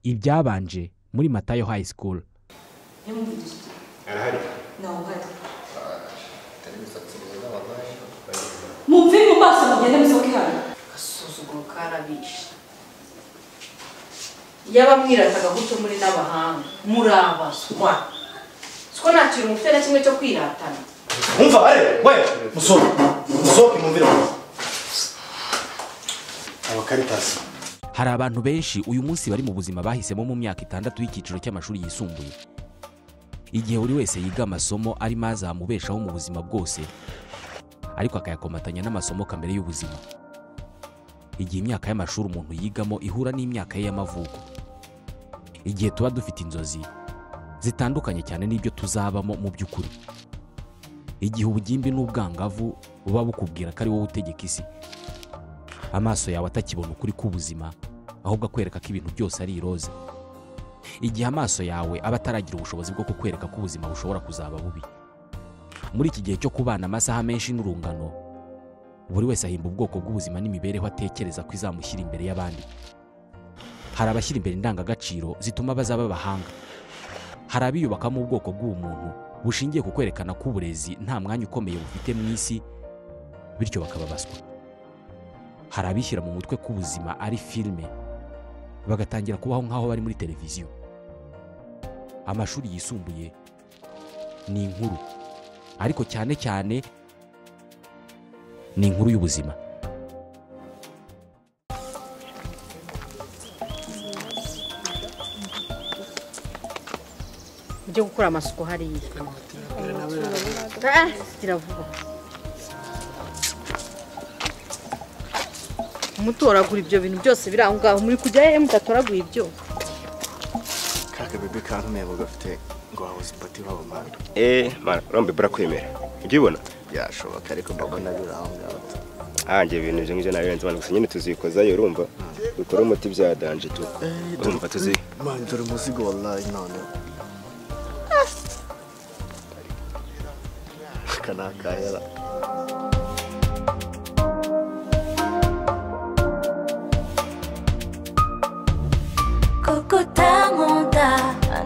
ibyabanje muri matayo high school yumvise arahari nawe uhari atari imisatsi myiza wabaye mumve mu maso mugende musohoke hano agasuzuguro karabishe iyo abamwirataga gutyo muri n'abahanga murabaswa siko nta kintu mufite na kimwe cyo kwiratana umva bare we musore musohoke mumvire abakaritasi hari abantu benshi uyu munsi bari mu buzima bahisemo mu myaka itandatu y'icyiciro cy'amashuri yisumbuye igihe buri wese yiga amasomo arimo azamubeshaho mu buzima bwose ariko akayakomatanya n'amasomo kamere y'ubuzima igihe imyaka y'amashuri umuntu yigamo ihura n'imyaka ye y'amavuko igihe tuba dufite inzozi zitandukanye cyane n'ibyo tuzabamo mu by'ukuri igihe ubugimbi n'ubwangavu buba bukubwira ko ari wowe utegeka isi amaso yawe atakibona ukuri k'ubuzima ahubwo akwereka ko ibintu byose ari iroza igihe amaso yawe aba ataragira ubushobozi bwo kukwereka ko ubuzima bushobora kuzaba bubi muri iki gihe cyo kubana amasaha menshi n'urungano buri wese ahimba ubwoko bw'ubuzima n'imibereho atekereza ko izamushyira imbere y'abandi hari abashyira imbere indangagaciro zituma bazaba abahanga hari abiyubakamo ubwoko bw'ubumuntu bushingiye ku kwerekana ko uburezi nta mwanya ukomeye bufite mu isi bityo bakababazwa hari abishyira mu mutwe ko ubuzima ari filime bagatangira kubaho nk'aho bari muri televiziyo amashuri yisumbuye ni inkuru ariko cyane cyane ni inkuru y'ubuzima byo gukora amasuku hariya kiravuga mutoragura ibyo bintu byose biri aho ngaho muri kujya hehe mudatoragura ibyo kaka bebe kantuntebo gafite ngo wabuze ipati wabumana eee marombe burakwemera ujya ubibona byashoboka ariko mbabona biri aho ngaho hanjye ibintu ibyo ngibyo nabirenze abantu gusa nyine tuzikozayo urumva dukore umuti bya danje tu urumva tuzi mani dore umuzigo wallahi noneho aka ni akayara koko utankunda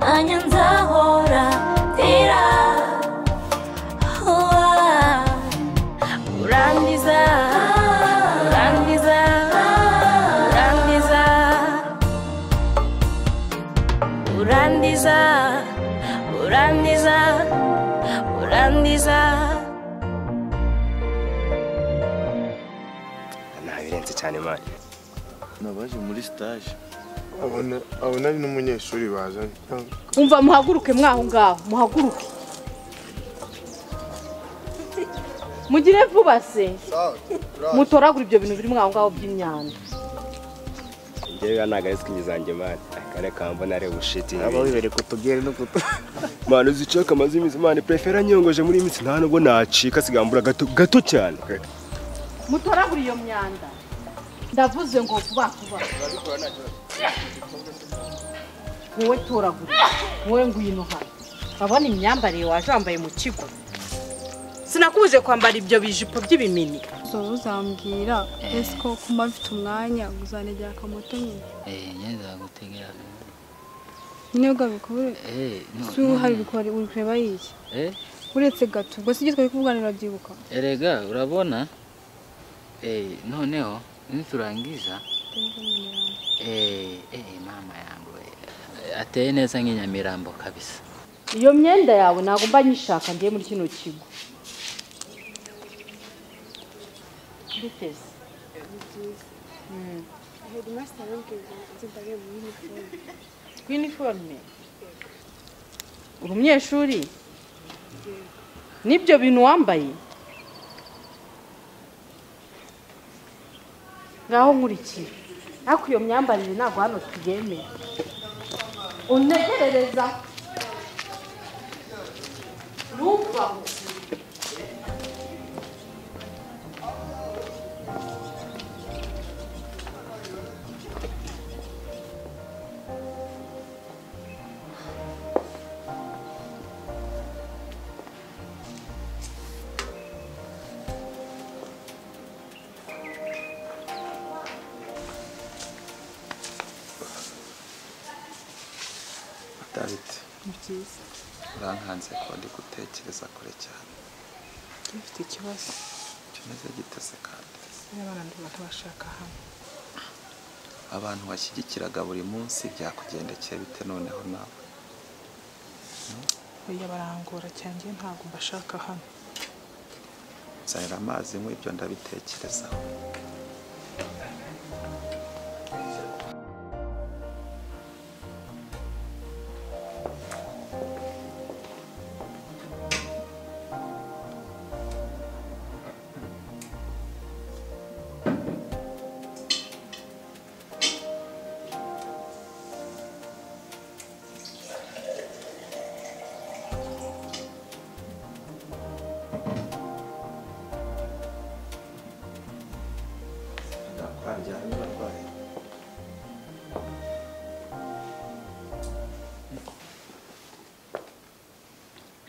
nanjye nzahora ndira uwa urangiza urangiza urangiza urangiza urangiza urangiza ntabirenze cyane mani nabaje muri sitaje abo nari n'umunyeshuri bazanye umva muhaguruke mwaho ngaho muhaguruke mugire vuba se mutoragura ibyo bintu biri mwaho ngaho by'imyanda njyewe ntabwo ari sikingi zanjye mani kare kambona ari bushiti aba wibereye kutugere no kutu mani uzicaka amazimizi mani prefera nyongoje muri iyi minsi nta nubwo nacika sigambura gato gato cyane mutoragura iyo myanda ndavuze ngo vuba vuba wowe toragura wowe ngwino hano urabona imyambarire waje wambaye mu kigo sinakubuje kwambara ibyo bijipo by'ibimini ubu uzambwira ese ko kuma mfite umwanya uzanegera akamoto nyine Eh, nyeza gutegera akamoto. nyine ugabikore Eh, no, si uhari uri kuba- uri kureba yiye eh, uretse gato ubwo si ibyo twari kuvuganira byibuka erega urabona eh, noneho niturangiza eh, eh, mama yangu eh, ateye neza nk'inyamirambo kabisa iyo myenda yawe ntabwo mba nyishaka ngiye muri kino kigo biteze twiniforume uri umunyeshuri n'ibyo bintu wambaye ngaho nkurikiye ariko iyo myambarire ntabwo hano tuyemera untegerereza ntuvaho david ni byiza urankanze ko ndi gutekereza kure cyane dufite ikibazo kimeze gitese kandi n'abana ntibashaka hamwe abantu washyigikiraga buri munsi byakugendekeye bite noneho nawe oya barangora cyane ntabwo mbashaka hano nzanira amazi nk'ibyo ibyo ndabitekerezaho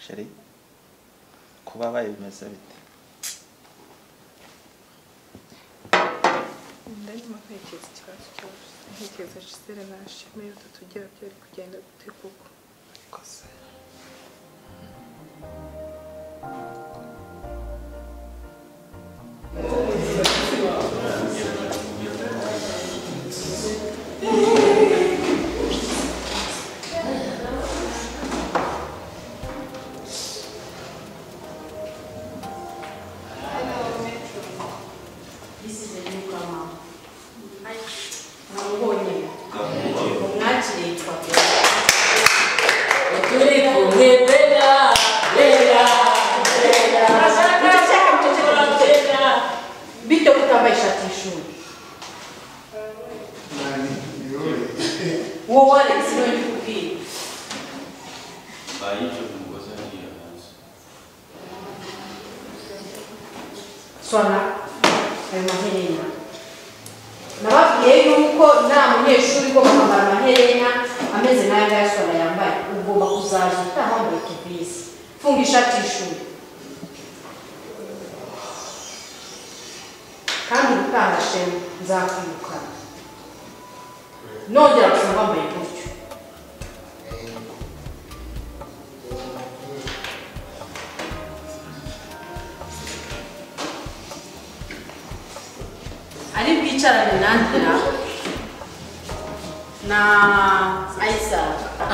sheri kuba bayo bimeze bite ndarimo ntekereza ikibazo cyose ntekereza gisere nashime yuko tugira byari kugenda gute koko kose bite kutambaye ishati y'ishuri wowe alex niwe ndikubwira sona ayo maherena nababwiye yuko nta munyeshuri ugomba kwambara amaherena ameze n'aya ngaya sona yambaye ugomba kuzaza utahambaye tuvisi funga ishati y'ishuri kandi ubutaha shema nzakwirukana nongera gusa wambaye gutyo ari bwicarane nanjye na na ayisa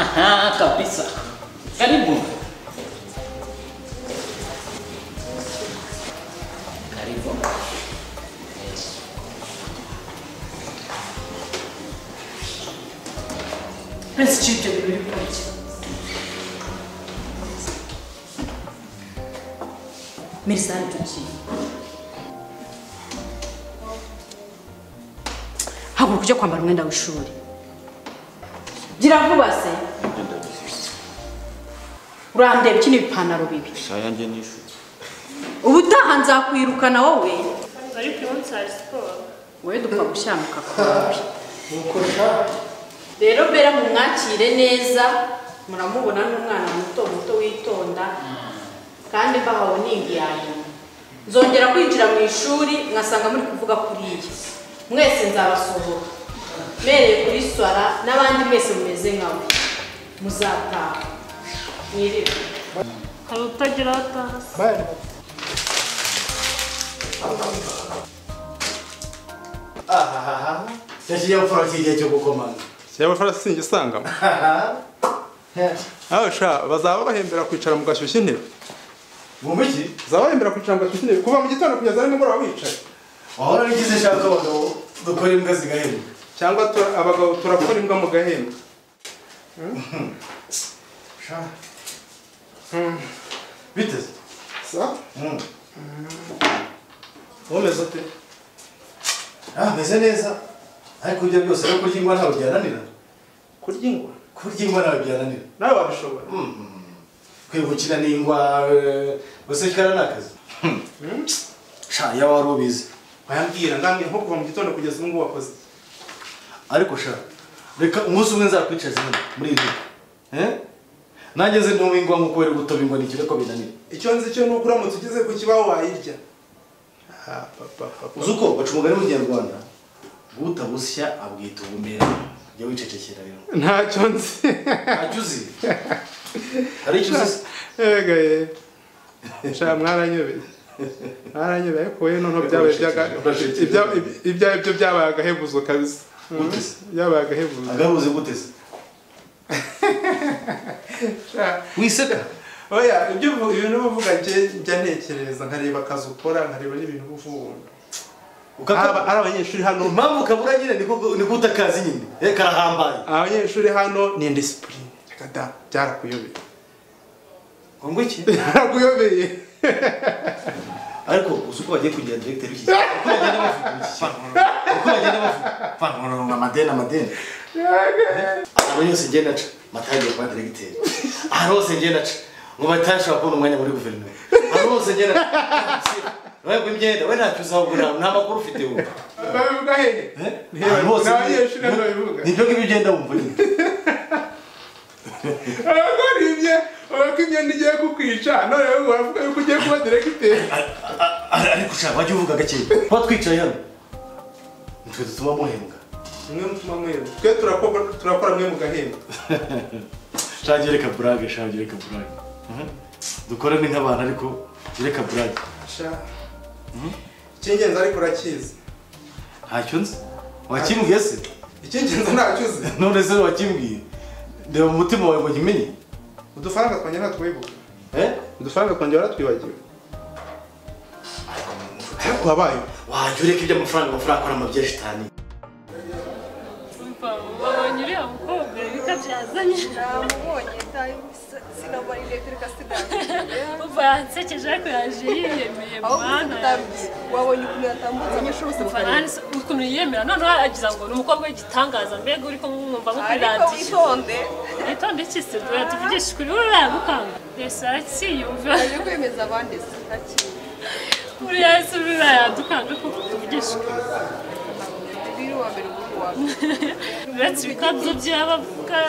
Aha, kabisa. Karibu. Karibu. Prince Chief buri kurya Mirisani tugiye haguruka ujye kwambara umwenda w'ishuri gira vuba se urandeba iki ni ibipantaro bibi shaya njye nishuti ubutaha nzakwirukana wowe ariko uyu munsi hari siporo wowe dupfa gushyamuka kwawe rero bera mumwakire neza muramubona n'umwana muto muto witonda kandi mbahawe n'ingiyanyo nzongera kwinjira mu ishuri nkasanga muri kuvuga kuriya mwese nzabasohoka mbereye kuri swara n'abandi mwese mumeze nkawe muzataha mwiriwe hari utagira aho ataha se yashyizeho farasi igihe cyo gukomanga shya amafarasi sinjye usangamo nawe sha bazaba bahembera kwicara mu gashyushya intebe mu mujyi bazaba bahembera kwicara mu gashyushya intebe kuva mu gitondo kugeza ari nimugoroba wicaye wahora n'igize shaka abagabo dukora imbwa zigahembwa cyangwa tura- abagabo turakora imbwa mu gahembe sha biteze sa Mm. umeze ute ah meze neza ariko ibyo byose no kurya ingwa ntawe byananira kurya ingwa kurya ingwa ntawe byananira nawe wabishobora kwibukira n'ingwa eh, gusekera ni akazi Hmm. sha iyo wari ubizi wayambwira ndambwira nko kuva mu gitondo kugeza ubu ngubu wakoze iki? ariko sha reka umunsi umwe nzakwicaza hano muri iyi ntebe Eh? nanjye nzi ntuwe ingwa nk'uko wari gutoba ingwa ni ikirego binanira icyo nzi cyo ni uko uramutse ugeze ku kibaho wayirya Ah, papa, papa. uzi uko baca umugani mu kinyarwanda utabusya abwita ubumera jya wicecekera rero ntacyo nzi ntacyo uzi hari icyo uzi yega shaka mwaranyobeye mwaranyobeye ariko we noneho byabaye by'aga- Urashitse. ibya- ibi- ibyo ari byo byabaye agahebuzo kabisa Gute se? byabaye agahebuzo agahuze gute se wiseka oya ibyo ubu- ibintu uba uvuga njye- njya ntekereza nkareba akazi ukora nkareba n'ibintu uba uvuga ukakaba Ari- ari abanyeshuri hano impamvu kabura nyine niko niko utakazi nyine eh karahambaye abanyeshuri hano ni indisipurine reka da byarakuyobeye ngo ngo iki byarakuyobeye ariko uzi uko bagiye kugira directeur iki uko bagenda bavuga iki uko bagenda bavuga fanoro na madeni amadeni abantu yose ngenda aca matagiye kwa directeur ahantu hose ngenda aca ngo batashobora kubona umwanya muri guverinoma ahantu hose ngenda aca we ngo imyenda we ntacyo uzahubwo nta nta makuru ufite we babivuga hehe ahantu hose n'abanyeshuri hano babivuga nibyo ngibyo ugenda wumva nyine abakora ibye urabona ko imyenda igiye kukwica none wowe uravuga yuko ugiye kuba diregiteri ariko ushaka wajya uvuga gake kuba twicaye hano nitwe dutuma muhembwa mwe mutuma mwebwe twe turakora- turakora mwe mu gahembo shange reka burage shange reka burage Mhm. dukore ni nk'abantu ariko reka burage sha icy'ingenzi ariko urakizi ntacyo nzi wakimbwiye se icy'ingenzi ntacyo uzi none se wakimbwiye ndeba mu mutima wawe ngo nkimenye udufaranga twongera ntatwibuka Eh? udufaranga twongera waratwibagiwe ariko wabaye wajya ureka iby'amafaranga amafaranga akora amabyeshitani Umva, wabonye uriya mukobwa bikabyazanye namubonye ntaye imisatsi n'amarinete reka sigaye umva yansekeje ariko yaje yiyemeye aho gusa mwana utabwiye wabonye ukuntu yatambutse abanyeshuri bose umva bakareba nanjye ukuntu yiyemera noneho aragiza ngo ni umukobwa w'igitangaza mbega uri kumwumva ariko nk'ukwirangisha witonde witonde iki se dore tuvugishe ukuri wowe urayagukanga resi arakiyumva agiye kwemeza abandi se ntakindi uriya wese urayadukanga kuko tuvugishe ukuri biri uwa mbere ubundi wa mbere uretse ibikabyo by'abavuga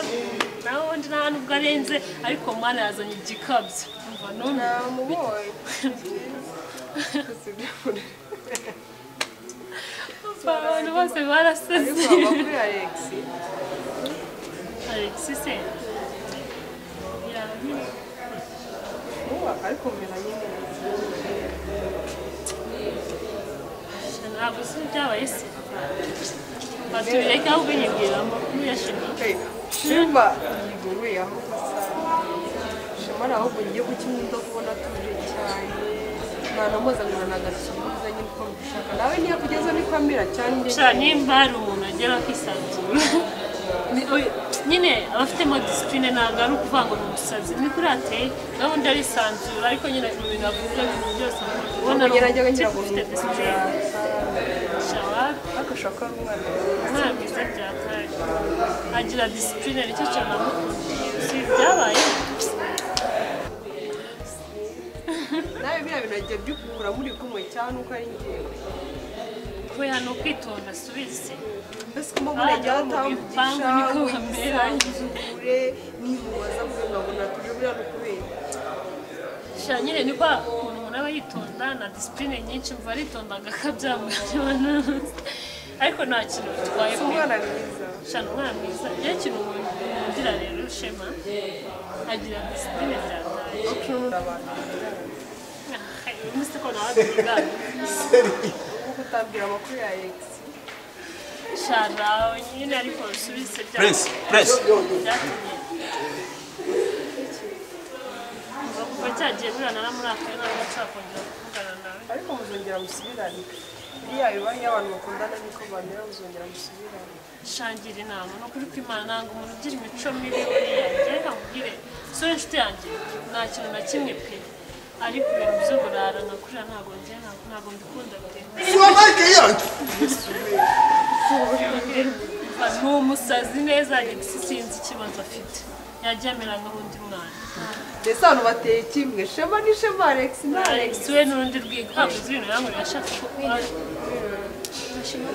nawe undi nta n'ubwo arenze ariko mwana yazanye igikabyo umva none namubonye umva abantu bose baraseze ariko waba kuri alex alexis se yabi ubu ariko mbere nyine ntabwo se byabaye se batureke ahubwo nyibwira amakuru ya shema shema yiguruye aho gusa shema ni ahubwo ngiye kukimwita kubona atuje cyane ntanamuzanira na gasubiza nyine uko mbishaka nawe niyo kugeza ni kamera cyane gusa nimba hari umuntu agera akisanzura Ni- oya, nyine abafitemo disipurine ntabwo ari ukuvuga ngo ni umusazi ni kuri ateye gahunda arisanzura ariko nyine mu bintu avuga ibintu byose ubona ni kugerageza kugira umuntu uba ngo ufite disipurine ni shawabi agashaka umwana umwana mwiza byataye agira disipurine nicyo cyane amukundiye si byabaye nawe biriya bintu agiye byukura muri kumwe cyane uko ari ngewe we hano kwitonda asubize mbese ko mbona ajya Ajya mu bipangu atambugisha niko hamera. wisanzure nimubaza mugangabona tuje buriya ni ukubera sha nyine niko ukuntu umuntu aba yitonda na disipurine nyinshi mva aritonda agakabyamugana ariko nta kintu bitwaye si pe. umwana mwiza shana umwana mwiza iyo kintu umuntu ugira rero shema agira disipurine byataye ukuntu abantu bakundana. umunsi ko nawe atunganye kuko utabwira amakuru ya Alex shana nyine ariko usubize bya Prince, Prince. byatumye Uva kuva cyagiye buriya naramurakaye ntabwo nshakongera kuvugana nawe ariko muzongera musubirane biriya bibaye iyo abantu bakundana niko bamera muzongera musubirane shangira inama ni ukuri kw'imana ntabwo umuntu ugira imico mibi buriya njyewe nkubwire sura inshuti yanjye nta kintu na kimwe pe ariko ibintu byo burara nka kuriya ntabwo njyewe ntabwo- ntabwo mbikunda pe ni umusazi neza gisi sinzi ikibazo afite yagiye amera nk'undi mwana mbese abantu bateye kimwe shema ni shema Alex ni Alex Alex we n'urundi rwego ntabwo uzi ibintu yankorera ashaka ko shema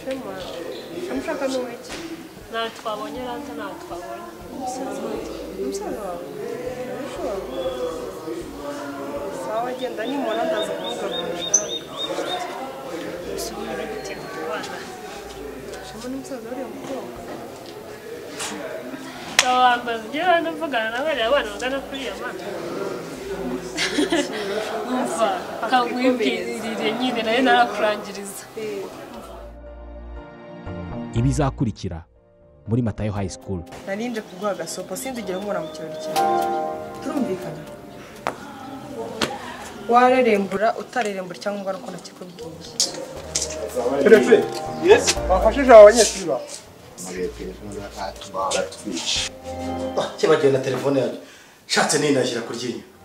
shema ushaka n'uwiki ntawe twabonye ranta ntawe twabonye umusazi wanjye umusaza wawe urashobora sawa genda nimubona ndaza kuvuga ku mushaka usubira gutera abana shema n'umusaza wariya mukobwa wambaza ibyo bana mvugana na bariya bana bagana kuri iyo mana umva kagwibwirire nyine nayo narakurangiriza ibizakurikira muri matayo high school narinje kuguha agasopo sinzigere nkubona mu kirori cyawe turumvikana warerembura utarerembura icyangombwa ni uko nakikubwiye perefe wafashe ijambo abanyeshuri bawe kibagiwe na telefone yanjye nshatse ninashyira ku ryinyo